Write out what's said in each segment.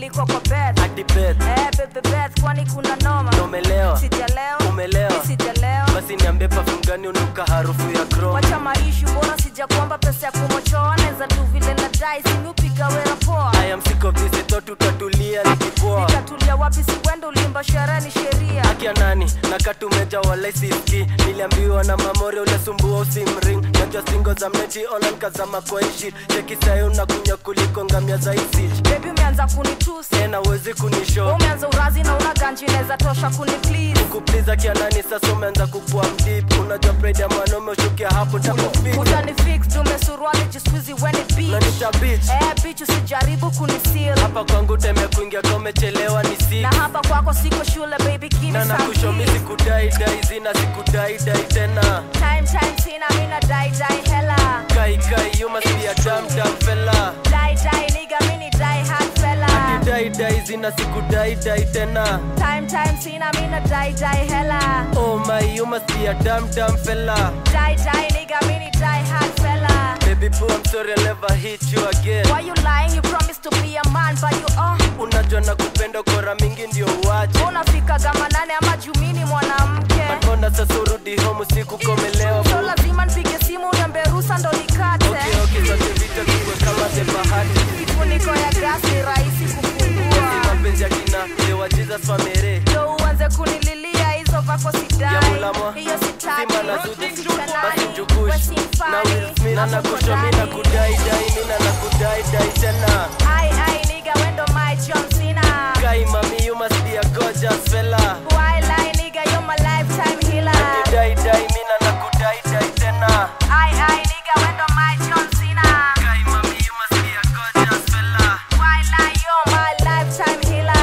nilikuwa kwa bed hadi bed eh bebe bed kwani kuna noma umelewa sijalewa Umelewa. Mi sijalewa basi niambie perfume gani unuka harufu ya chrome wacha maishu bora sijakuomba pesa ya kumochoa naweza tu vile na dai simiupiga wera poa I am sick of this thought tutatulia nikipoa nitatulia wapi siwendo ulimba sherehe ni sheria akia nani nakatumeja wala siski niliambiwa na mamore ulesumbua usimring najua singo za mneti online kazama kwa ishi cheki sayo unakunya kuliko ngamia za isi bebi umeanza kunitusi tena uwezi kunisho umeanza urazi na una ganji inaweza tosha kuni please kupliza kianani sasa umeanza kukua mdip unajua pride ya mwanaume ushukia hapo takufik utani fix dume suruali jiskuizi weni beach nanita bich eh bitch usijaribu kunisil hapa kwangu teme kuingia ka umechelewa ni si na hapa kwako siko shule baby kini na nakushomi some keys. sikudaidai zina sikudaidai tena time time sina mina dai dai hela kai kai you must be a damn damn fella dai dai nigga mini dai hard fella daidai zina sikudaidai tena time time sina mina dai dai hela oh my you must be a damn damn fella dai dai nigga mini dai hard fella baby boo I'm sorry I'll never hit you again why you lying you promised to be a man but you uh unajua na kupenda kora mingi ndio uache unafika gama nane ama jumini mwanamke mbona sasa urudi home usiku komelewa so lazima nipige simu niambe rusa ndo nikate okay okay zote vita tukwe kama the bahati kifuniko ya gas ni rahisi Ni kufungua mapenzi ya kina lewa Jesus famere ndo uanze kunililia hizo vako ya sidai mulamwa hiyo sitaki Simba na Zuchu Sitanani, basi njukush wesimfani, na Will Smith na nakusho mi nakukudai. nakudaidai mi na nakudaidai tena Ai, ai, nigga, wendo my John Cena. Kai mami you must be a gorgeous fella Why lie, nigga, you're my lifetime healer. Daidai mi na nakudaidai tena Ai, ai, nigga, wendo my John Cena. Kai mami you must be a gorgeous fella Why lie, you're my lifetime healer.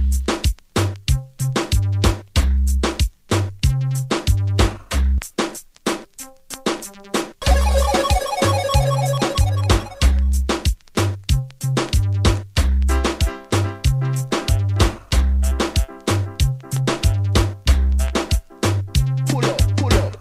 Pull up, pull up.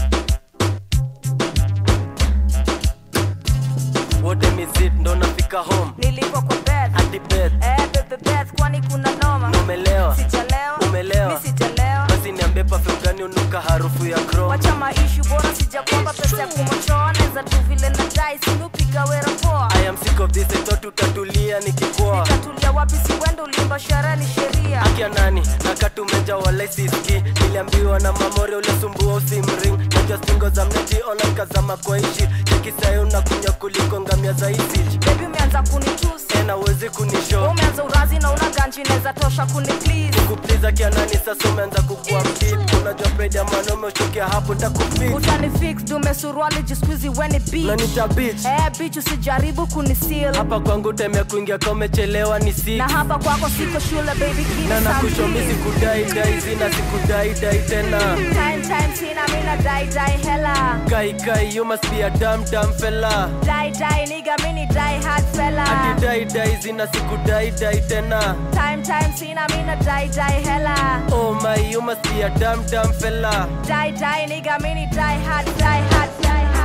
wote mizit ndo nafika home Nilipo kwa bed. hadi bed Eh, bebe bed, kwani kuna noma? na umelewa Sijalewa. Umelewa. Mi sijalewa. basi niambie perfume gani unuka harufu ya chrome wacha maishu bora sijakwamba pesa ya kumochoa naweza tu vile na dai simiupiga wera poa I am sick of this I thought tutatulia nikipoa nitatulia wapi siwendo ulimba sherehe ni sheria akia nani nakatumeja wala siski niliambiwa na mamore ulesumbua usimring najua singo za mneti online kazama kwa ishi chekisayo unakunya kuliko ngamia za isich bebi umeanza kunitusi tena uwezi kunisho umeanza urazi na una ganji inaweza tosha kuni please kupliza kianani sasa umeanza kukua mdip unajua pride ya mwanaume ushukia hapo takufik utani fix dume suruali jiskuizi weni beach nanita bich eh bitch usijaribu kunisil hapa kwangu teme kuingia ka umechelewa ni sik na hapa kwako siko shule baby kini na some nakushomi keys. sikudaidai zina sikudaidai tena time time sina mina dai dai hela kai kai you must be a damn damn fella dai dai nigga mini dai hard fella daidai zina sikudaidai tena time time sina mina dai dai hela oh my you must be a damn damn fella Die, die, nigga, mini die hard, die hard, die hard.